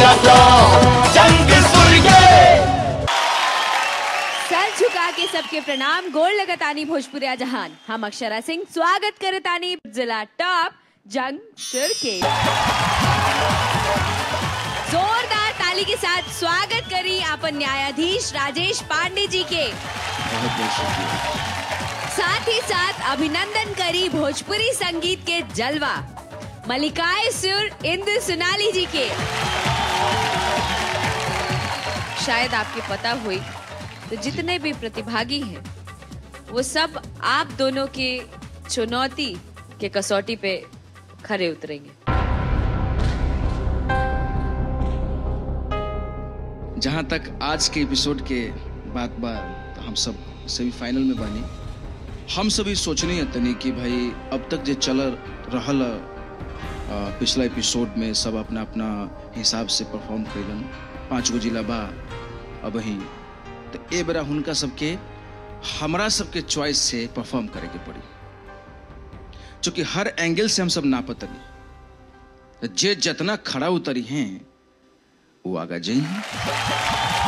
होला तो जंग सुर्गे सर झुका के सबके प्रणाम गोल लगतानी भोजपुरिया जहान हम अक्षरा सिंह स्वागत करतानी जिला टॉप जंग सुर के जोरदार ताली के साथ स्वागत करी अपन न्यायाधीश राजेश पांडे जी के साथ ही साथ अभिनंदन करी भोजपुरी संगीत के जलवा मलिकाए सुर इंदु सुनाली जी के शायद आपके पता हुई तो जितने भी प्रतिभागी हैं वो सब आप दोनों के चुनौती के कसौटी पे खरे उतरेंगे जहाँ तक आज के एपिसोड के बात बा तो हम सब सेमीफाइनल में बानी हम सभी सोचनी है तनी कि भाई अब तक जे चल रहल अ, पिछला एपिसोड में सब अपना अपना हिसाब से परफॉर्म कैलन पाँच गो जिला बा अब ही तो ए बेरा हुनका सबके हमरा सबके चॉइस से परफॉर्म करे के पड़ी चूंकि हर एंगल से हम सब नापतनी तो जे जितना खड़ा उतरी हैं वो आगा जई हैं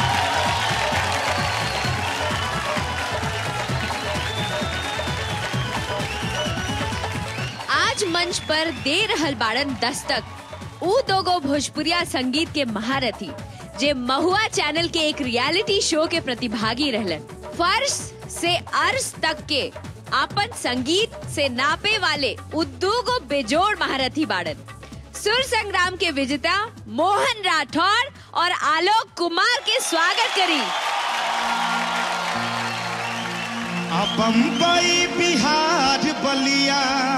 आज मंच पर दे रहल बाड़न दस्तक ऊ दोगो भोजपुरिया संगीत के महारथी जे महुआ चैनल के एक रियलिटी शो के प्रतिभागी रहलन फर्श से अर्श तक के आपन संगीत से नापे वाले उद्दोगो बेजोड़ महारथी बाड़न सुर संग्राम के विजेता मोहन राठौर और आलोक कुमार के स्वागत करी आ बम्बई बिहार बलिया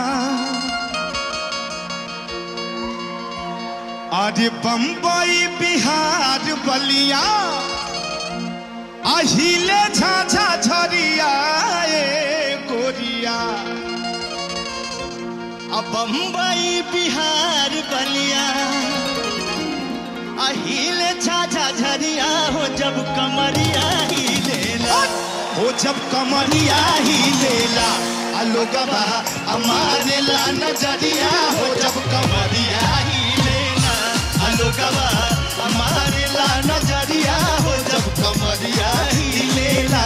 अरे बम्बई बिहार बलिया अहिले झाझा झरिया ए गोरिया आ बम्बई बिहार बलिया अहिले झाझा झरिया हो जब कमरिया ही लेला हो जब कमरिया ही लेला आ लोगबा हमारे ला नजरिया हो जब कमरिया ही लेला आ लोगबा हमारे ला नजरिया हो जब कमरिया ही लेला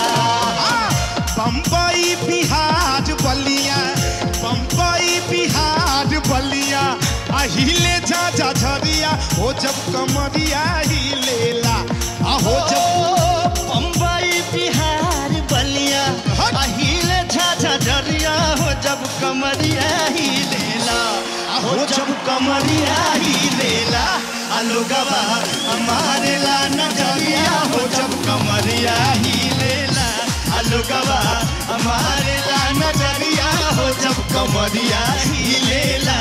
बम्बई बिहार बलिया बम्बई बिहार बलिया अहिले जा झरिया हो जब कमरिया ही लेला आ हो जब बम्बई बिहार बलिया अहिले जा झरिया हो जब कमरिया ही लेला आ हो जब कमरिया ही लेला आ लोगबा हमारे ला नजरिया हो जब कमरिया ही लेला आ लोगबा हमारे ला नजरिया हो जब कमरिया ही लेला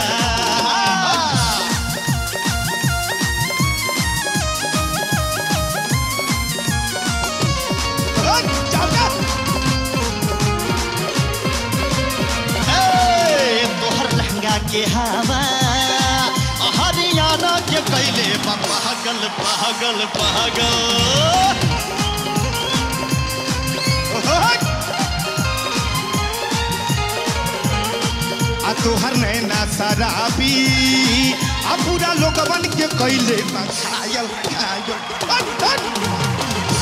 ए, तोहर लहंगा के हवा हरियाणा के कैले बा पागल पागल पागल आ तोहर नैना शराबी आ पूरा लोगवन के कैले बा घायल घायल हट, हट।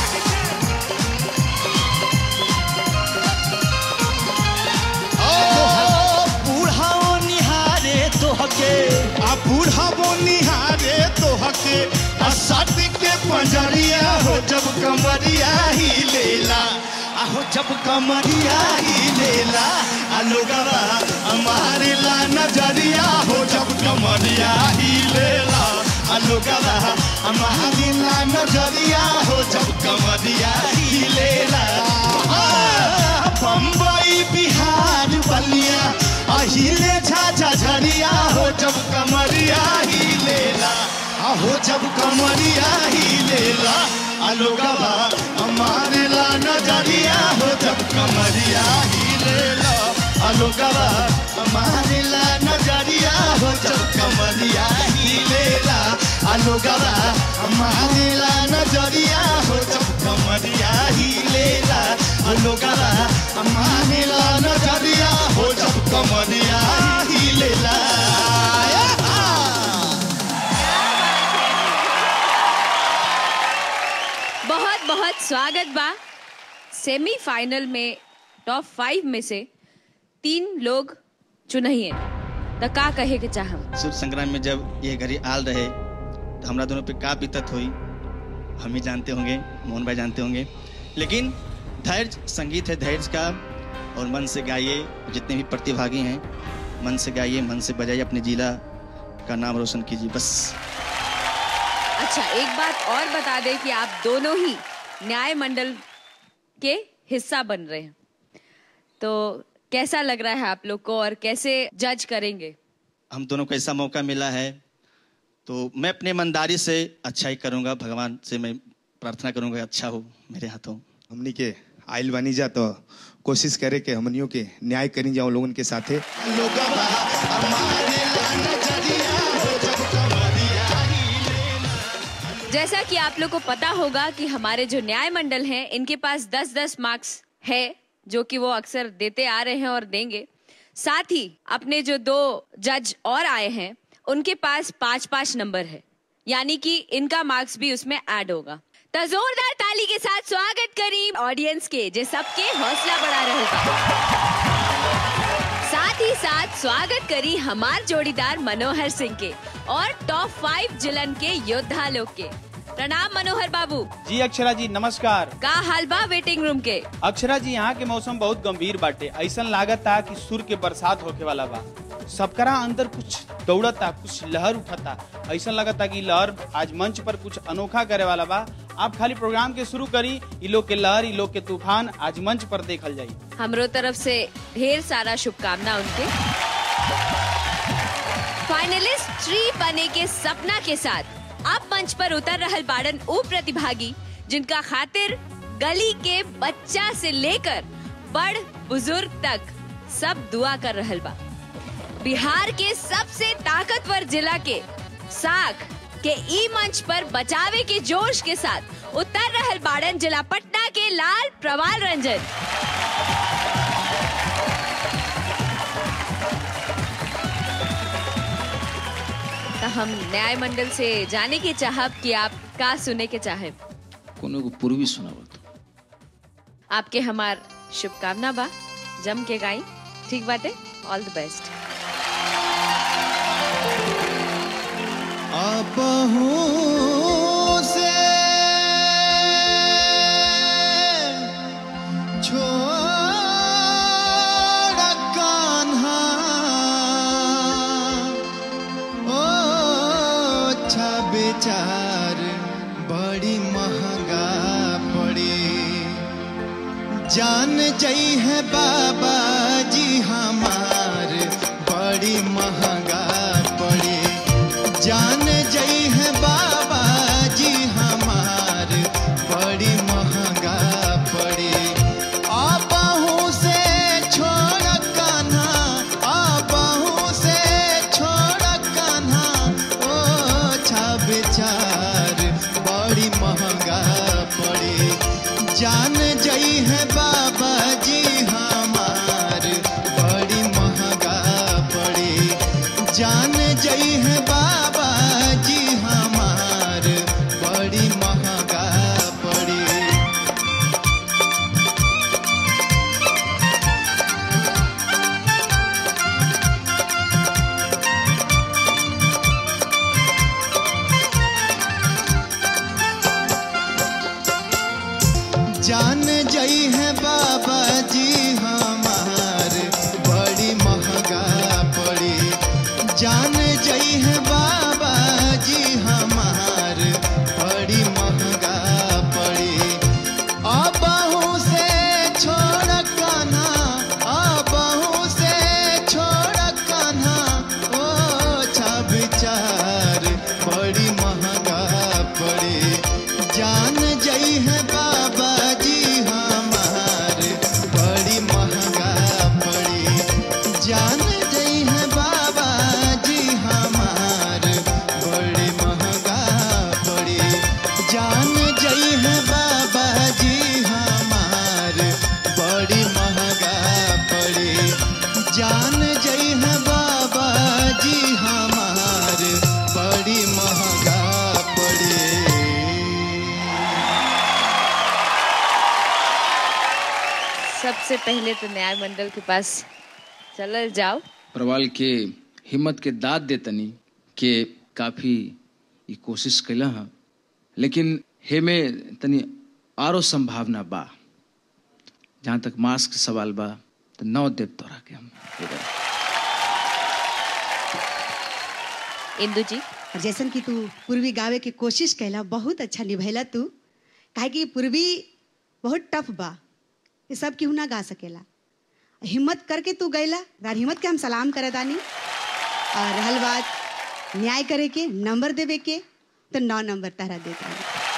बूढ़ाओ निहारे तोहके आ बूढ़ाओ निहारे तोहके आ सट के पंजरिया हो जब कमरिया ही लेला आ हो जब कमरिया ही लेला आ लोगवा हमारे ला नजरिया हो जब कमरिया ही लेला आ लोगवा हमारे ला नजरिया हो जब कमरिया ही लेला आ, बम्बई बिहार बलिया अहिले झाझा झरिया हो जब कमरिया ही लेला आ हो जब कमरिया ही लेला अलोगवा हमारे ला नजरिया हो जब कमरिया ही लेला अलोगवा हमारे ला नजरिया हो जब कमरिया ही लेला अलोगवा हमारे ला नजरिया हो जब कमरिया ही लेला अलोगवा हमारे ला नजरिया हो जब कमरिया ही लेला बहुत स्वागत बा सेमीफाइनल में टॉप फाइव में से तीन लोग चुनहिए तो का कहे के चाहम शुभ संग्राम में जब ये घड़ी आल रहे तो हमरा दोनों पे का बीतत हुई हम ही जानते होंगे मोहन भाई जानते होंगे लेकिन धैर्य संगीत है धैर्य का और मन से गाइए जितने भी प्रतिभागी हैं मन से गाइए मन से बजाइए अपने जिला का नाम रोशन कीजिए बस अच्छा एक बात और बता दें कि आप दोनों ही न्याय मंडल के हिस्सा बन रहे हैं तो कैसा लग रहा है आप लोग को और कैसे जज करेंगे हम दोनों को ऐसा मौका मिला है तो मैं अपने ईमानदारी से अच्छा ही करूँगा भगवान से मैं प्रार्थना करूँगा अच्छा हो मेरे हाथों हमनी के आइल बनी जा तो कोशिश करे कि हमनियों के न्याय करी जाओ लोगन के साथे लोगवा हमारे ला नजरिया हो जब कमरिया जैसा कि आप लोग को पता होगा कि हमारे जो न्याय मंडल हैं इनके पास 10-10 मार्क्स है जो कि वो अक्सर देते आ रहे हैं और देंगे साथ ही अपने जो दो जज और आए हैं उनके पास पाँच पाँच नंबर है यानी कि इनका मार्क्स भी उसमें ऐड होगा तो जोरदार ताली के साथ स्वागत करी ऑडियंस के जे सबके हौसला बढ़ा रहे साथ ही साथ स्वागत करी हमार जोड़ीदार मनोहर सिंह के और टॉप फाइव जिलन के योद्धा लोग के प्रणाम मनोहर बाबू जी अक्षरा जी नमस्कार का हाल बा वेटिंग रूम के अक्षरा जी यहाँ के मौसम बहुत गंभीर बाटे ऐसा लागत था कि सुर के बरसात होके वाला बा सबकरा अंदर कुछ दौड़ता कुछ लहर उठता ऐसा लगता कि लहर आज मंच पर कुछ अनोखा करे वाला बा आप खाली प्रोग्राम के शुरू करी इ लोग के लहर इ लोग के तूफान आज मंच पर देखल जाई हमरो तरफ से ढेर सारा शुभकामना उनके फाइनलिस्ट थ्री बने के सपना के साथ अब मंच पर उतर रहल बाड़न ऊ प्रतिभागी जिनका खातिर गली के बच्चा से लेकर बड़ बुजुर्ग तक सब दुआ कर रहल बा बिहार के सबसे ताकतवर जिला के साख के ई मंच पर बचावे के जोश के साथ उतर रहल बाड़न जिला पटना के लाल प्रवाल रंजन तो हम न्याय मंडल से जाने की चाहब कि आप का सुने के चाहे कोनो को पूर्वी सुनावत आपके हमार शुभकामना बा जम के गाई ठीक बाटे ऑल द बेस्ट अब से छोड़ कान्हा ओ अच्छा बेचार बड़ी महंगा पड़ी जान जई है बाबा जी हमार बड़ी महंगा पड़ी जान जई है बाबा जी हमार बड़ी महंगा पड़ी आपहू से छोड़ कान्हा आपहू से छोड़ कान्हा ओ छा बेचार बड़ी महंगा पड़ी जान जई है बाबा जी हमार बड़ी महंगा पड़ी जान जई है बाबा जी हमार बड़ी महंगा पड़ी जान जई है बाबा जी हमार बड़ी महंगा पड़ी जान जई है बाबा जी हमार बड़ी महंगा पड़ी अबहू से छोड़ कान्हा अबहू से छोड़ कान्हा ओ छा विचार बड़ी महंगा पड़ी जान जई है बाबा जी हमार बड़ी सबसे पहले तो न्याय मंडल के पास चलल जाओ प्रवाल के हिम्मत के दाद दे तनी के काफी ई कोशिश कैला हाँ लेकिन हेमे तनी आरो संभावना बा जहाँ तक मास्क के सवाल बा तो नौ देव तोरा के हम दे देब। इंदु जी और जैसन कि तू पूर्वी गावे के कोशिश कैला बहुत अच्छा निभैला तू काहे कि पूर्वी बहुत टफ बा ये सब केहू ना गा सकेला हिम्मत करके तू गैला तार हिम्मत के हम सलाम करे दानी और रहल बात न्याय करे के नंबर देवे के तो नौ नंबर तारा देता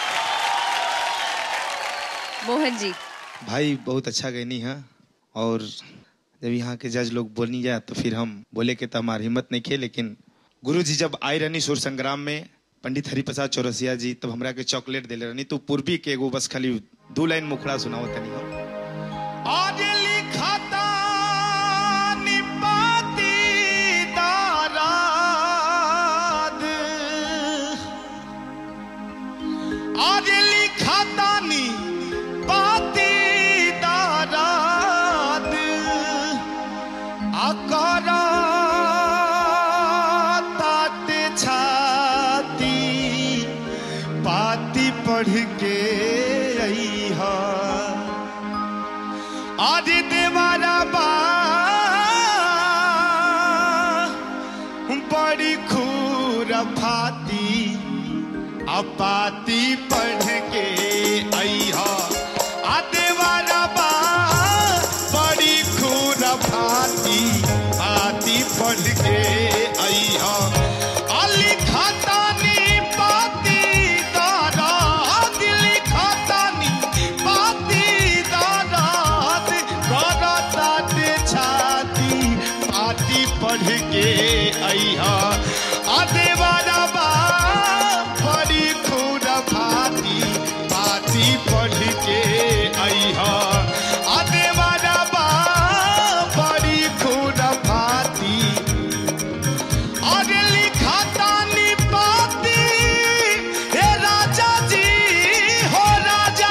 मोहन जी भाई बहुत अच्छा गैनी है और जब यहाँ के जज लोग बोलनी जाए तो फिर हम बोले के तो हमारी हिम्मत नहीं खे लेकिन गुरु जी जब आए रहनी सुर संग्राम में पंडित हरिप्रसाद चौरसिया जी तब हमरा के चॉकलेट दिले रहनी तो पूर्वी के एगो बस खाली दो लाइन मुखड़ा सुनाओ तनी हम आज लिखता निपाती दाराद आज लिखता निपाती दाराद आकारा ताते छाती पाती पढ़ के आई हा आदि देवारा बा बड़ी खूर फाती अपाती पढ़ के अइहा आ देवारा बा बड़ी खूर फाती आती पढ़ के अइहा अली खतानी पाती दारा दिली खतानी पाती दारात करतात छाती पाती पढ़ के अइहा अदेवारा बा बड़ी खून भाती पाती पढ़ के अइहा अदेवारा बा बड़ी खून भाती और लिखाता निपाती हे राजा जी हो राजा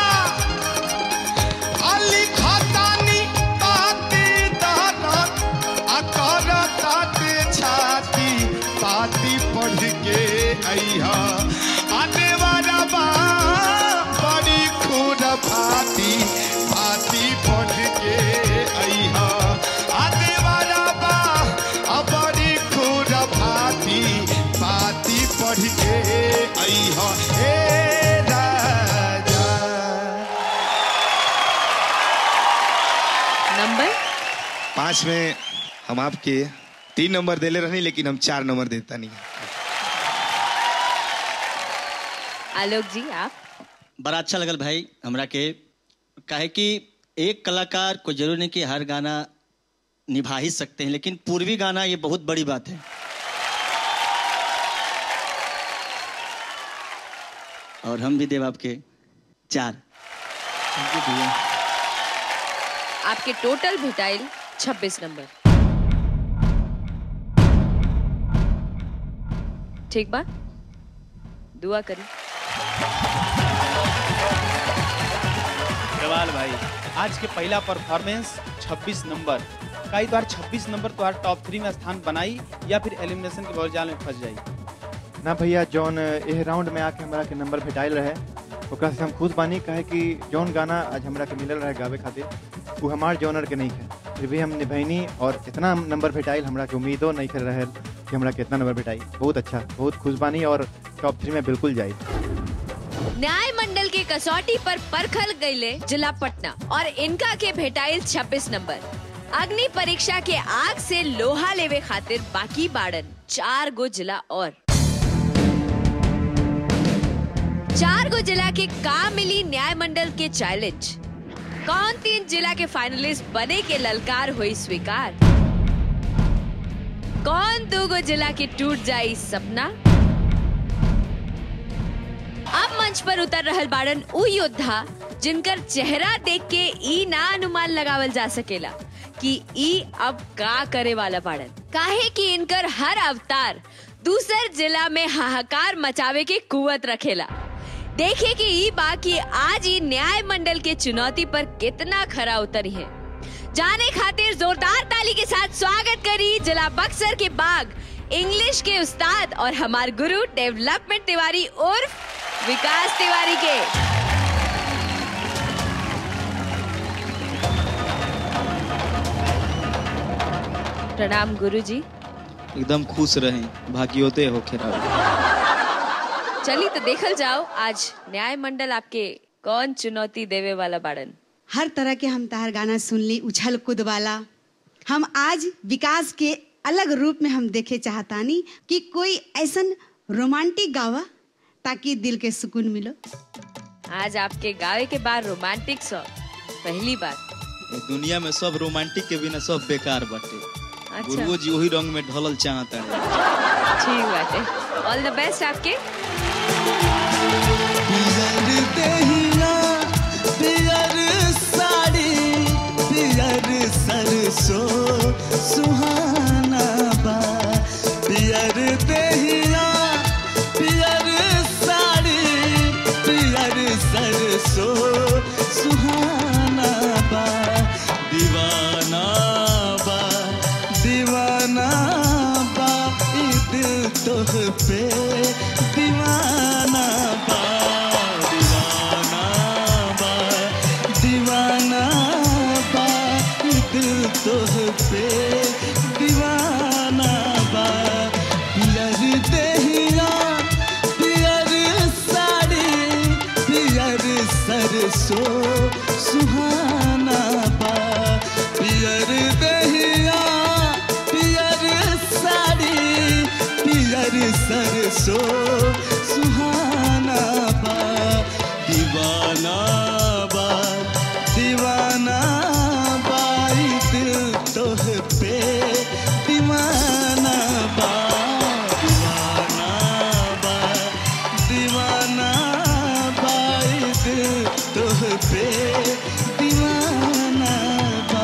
अली खातानी पाती दानत अकर ताते छाती पाती पढ़ के अइहा आने वाला बा बड़ी खून भाती पाती पढ़ के अइहा आने वाला बा आ बड़ी खून भाती पाती पढ़ के अइहा हे राजा नंबर पाँच में हम आपके तीन नंबर देले रहनी लेकिन हम चार नंबर देता नहीं आलोक जी आप बड़ा अच्छा लगल भाई हमरा के काहे कि एक कलाकार को जरूर नहीं कि हर गाना निभा ही सकते हैं लेकिन पूर्वी गाना ये बहुत बड़ी बात है और हम भी देव आपके चार Thank you भैया आपके टोटल भेटाइल 26 नंबर ठीक बा दुआ करी जवाल भाई आज के पहला परफॉर्मेंस 26 नंबर कई बार 26 नंबर तुम्हारा टॉप थ्री में स्थान बनाई या फिर एलिमिनेशन के भौजाल में फंस जाई ना भैया जौन एह राउंड में आके हमरा के नंबर भेटाइल रहे ओकरा से हम खुश बानी कहे कि जौन गाना आज हमरा के मिलल रहे गावे खातिर वो हमार जॉनर के नहीं है फिर भी हम निभैनी और इतना नंबर भेटाइल हमरा के उम्मीदो नहीं कर रहे कि हमरा के इतना नंबर भेटाई बहुत अच्छा बहुत खुश बानी और टॉप थ्री में बिल्कुल जाई न्याय मंडल के कसौटी पर परखल गईले जिला पटना और इनका के भेटाइल 26 नंबर अग्नि परीक्षा के आग से लोहा लेवे खातिर बाकी बाड़न चार गो जिला और चार गो जिला के का मिली न्याय मंडल के चैलेंज कौन तीन जिला के फाइनलिस्ट बने के ललकार हुई स्वीकार कौन दो गो जिला के टूट जाई सपना अब मंच पर उतर रहल बाड़न उ योद्धा जिनकर चेहरा देख के ई ना अनुमान लगावल जा सकेला कि ई अब का करे वाला बाड़न काहे कि इनकर हर अवतार दूसर जिला में हाहाकार मचावे के कुवत रखेला देखे कि ई बा कि आज ई न्याय मंडल के चुनौती पर कितना खरा उतरी है जाने खातिर जोरदार ताली के साथ स्वागत करी जिला बक्सर के बाग इंग्लिश के उस्ताद और हमार गुरु डेवलपमेंट तिवारी उर्फ विकास तिवारी के प्रणाम गुरुजी एकदम खुश रहें भाग्योदय हो खेरा चली तो देखल जाओ आज न्याय मंडल आपके कौन चुनौती देवे वाला बाड़न हर तरह के हम तार गाना सुन ली उछल कूद वाला हम आज विकास के अलग रूप में हम देखे चाहतानी कि कोई ऐसन रोमांटिक गावा ताकि दिल के सुकून मिलो आज आपके गावे के बाद रोमांटिक सॉन्ग पहली बार दुनिया में सब रोमांटिक के बिना सब बेकार बाटे अच्छा गुरुओ जी वही रंग में ढलल चाहता है ठीक बात है ऑल द बेस्ट आपके पियर देहिया पियर साड़ी पियर सरसो सुहाना बा पियर देहिया पियर साड़ी पियर सरसो सुहाना बा दीवाना बा दीवाना बा ई दिल तोह पे दीवाना बा दीवाना बा दीवाना बा ई दिल तोह पे दीवाना बा पियर देहिया पियर साड़ी पियर सरसो सुहाना बा पियर दहिया पियर साड़ी पियर सरसो सुहाना बा दीवाना बा दीवाना बाई दिल तोह पे दीवाना बा दीवाना बा दीवाना बाई दिल तोह पे दीवाना बा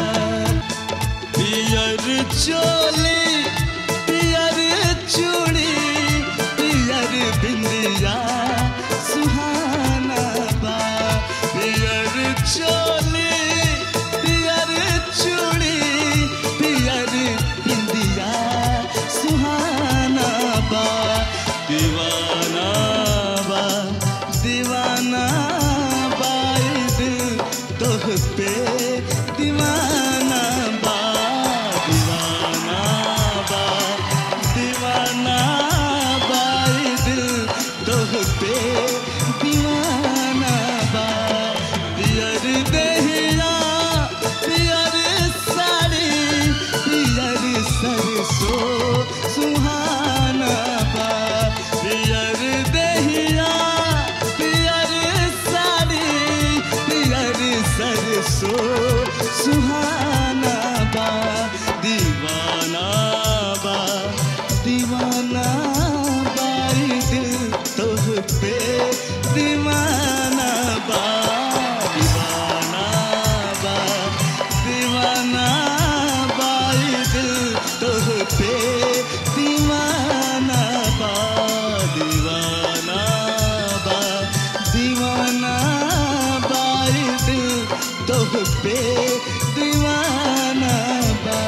पियर चोली पियर चूड़ी पियर बिंदिया सुहाना बा पियर चोली पियर चूड़ी पियर बिंदिया सुहाना बा दीवाना बा दीवाना बाई दिल तोह पे दीवाना बा दीवाना बा दीवाना बाई दिल तोह पे दीवाना बा पियर देहिया पियर साड़ी पियर सरसो सुहाना बा पियर देहिया पियर साड़ी पियर सरसो सुहाना बा दीवाना बा दीवाना बाई दिल तोह पे दीवाना बा दीवाना बा दीवाना बाई दिल तोह पे दीवाना बा दीवाना बा दीवाना बाई दिल तोह पे दीवाना बा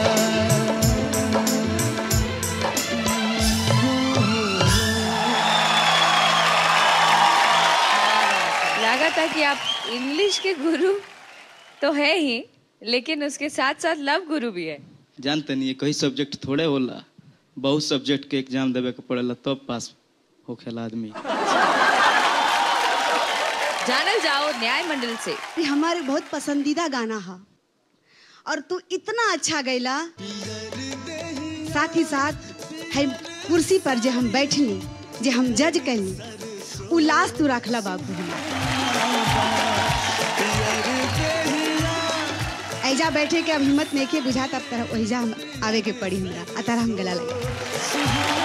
लगा था कि आप इंग्लिश के गुरु तो है ही लेकिन उसके साथ साथ लव गुरु भी है जानते नहीं कई सब्जेक्ट थोड़े होला बहुत सब्जेक्ट के एग्जाम देवे के पड़ेला तब पास होखेला आदमी जानल जाओ न्याय मंडल से ये हमारे बहुत पसंदीदा गाना है और तू इतना अच्छा गैला साथ ही साथ है कुर्सी पर जे हम बैठनी जे हम जज कैली उ लाश तू रखला बाबू हमरा। ऐजा बैठे के अब हिम्मत नहीं के बुझा तब तरह ओहिजा हम आवे के पड़ी हमरा आ तरह हम गला लगे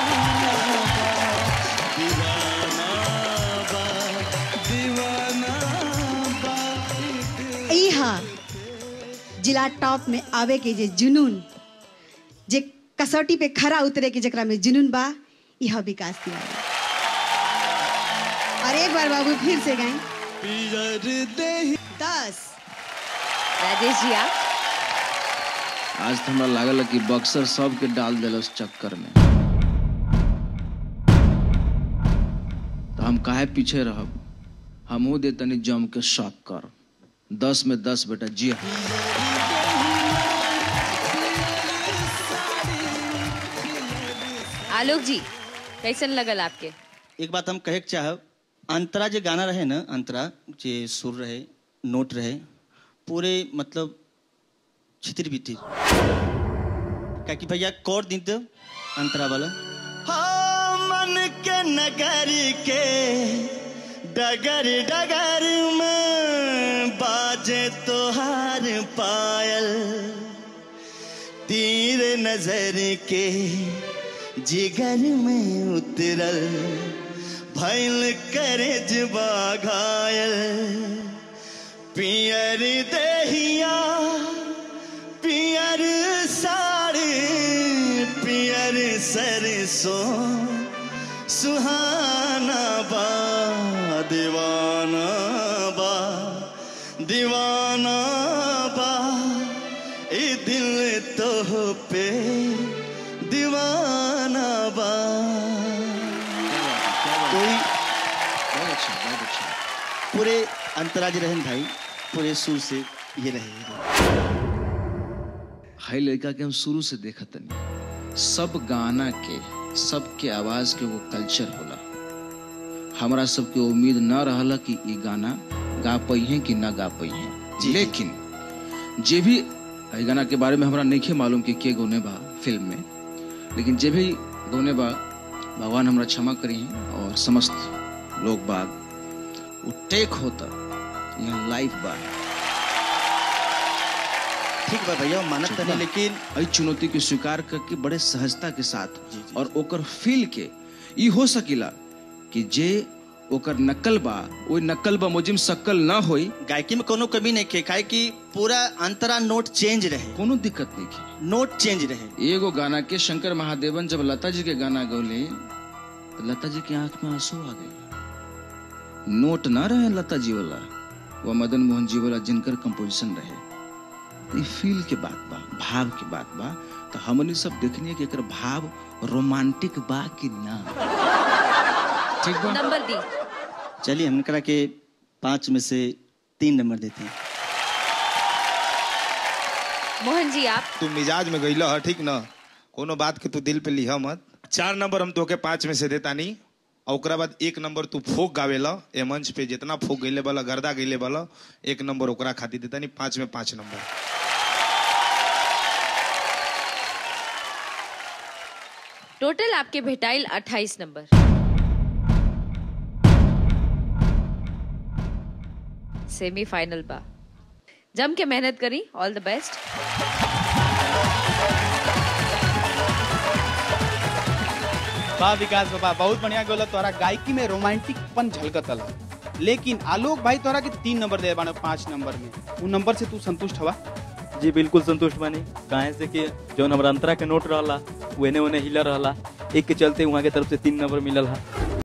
ई हा जिला टॉप में आवे के जे जुनून जे कसौटी पे खरा उतरे के जकरा में जुनून बा यह विकास तिवारी और एक बार बाबू फिर से गाएं पियर देहि दस राजेश जी आप आज तो हमरा लागल कि बक्सर सबके डाल दिल उस चक्कर में तो हम काहे पीछे रहब हमहू दे तनी जम के शौक कर दस में दस बेटा जी हाँ आलोक जी कैसन लगल आपके एक बात हम कहे के चाहब अंतरा जे गाना रहे ना अंतरा जे सुर रहे नोट रहे पूरे मतलब छितिर बितिर क्या कि भैया कौर दिन तो अंतरा वाला हाँ मन के नगर के डगर डगर में बाजे तोहार पायल तीर नजर के जिगर में उतरल भैल करे जबा घायल पियर देहिया पियर साड़ी पियर सरसों सुहाना बा दीवाना बा दीवाना बा ए दिल तो पे दीवाना बा कोई बहुत अच्छा बहुत अच्छा पूरे अंतराज रहन भाई पूरे सुर से ये रहे हाई लड़का के हम शुरू से देखत तनी सब गाना के सबके आवाज के वो कल्चर होला हमरा सबके उम्मीद न रहला कि ई गाना गा पइहे कि ना गा पइहे लेकिन जे भी ई गाना के बारे में हमरा नहीं मालूम कि के गौने बा फिल्म में लेकिन जे भी गौने बा भगवान हमरा क्षमा करी और समस्त लोग बाग वो टेक होता यहाँ लाइव बा ठीक बा भैया मानत ठीक तनी बा। लेकिन एहि चुनौती के स्वीकार करके बड़े सहजता के साथ जी, जी। और ओकर फील के ई हो सकिला कि जे ओकर नकल बा ओइ नकल बा मुजिम सकल ना होई गायकी में कोनो कमी नहीं के काहे कि पूरा अंतरा नोट चेंज रहे कोनो दिक्कत नहीं की नोट चेंज रहे एगो गाना के शंकर महादेवन जब लता जी के गाना गौले तो लता जी की आंख में आंसू आ गए नोट ना रहे लता जी वाला वो मदन मोहन जी वाला जिनकर कंपोजिशन रहे तो ई फील के बात बा भाव के बात बा तो हमनी सब देखनी कि एकर भाव रोमांटिक बा कि ना ठीक बा नंबर दी चलिए हम करा के पांच में से तीन नंबर देते हैं मोहन जी आप तू मिजाज में गईला ह ठीक न कोनो बात के तू दिल पे लिहा मत चार नंबर हम तोके पाँच में से देता नहीं और ओकरा बाद एक नंबर तू फोक गावेला ए मंच पे जितना फोक गईले वाला गर्दा गईले वाला एक नंबर ओकरा खातिर देता नहीं पाँच में पाँच नंबर टोटल आपके भेटाइल 28 नंबर सेमीफाइनल बा जम के मेहनत करी ऑल द बेस्ट वाह विकास बाबा बहुत बढ़िया गोला तोरा गायकी में रोमांटिक पन झलकतल लेकिन आलोक भाई तोरा के तीन नंबर दे बानो पांच नंबर में उन नंबर से तू संतुष्ट हवा जी बिल्कुल संतुष्ट बानी काहे से कि जौन हमारा अंतरा के नोट रहला वेने ओने हिला रहला एक के चलते वहाँ के तरफ से तीन नंबर मिलल हा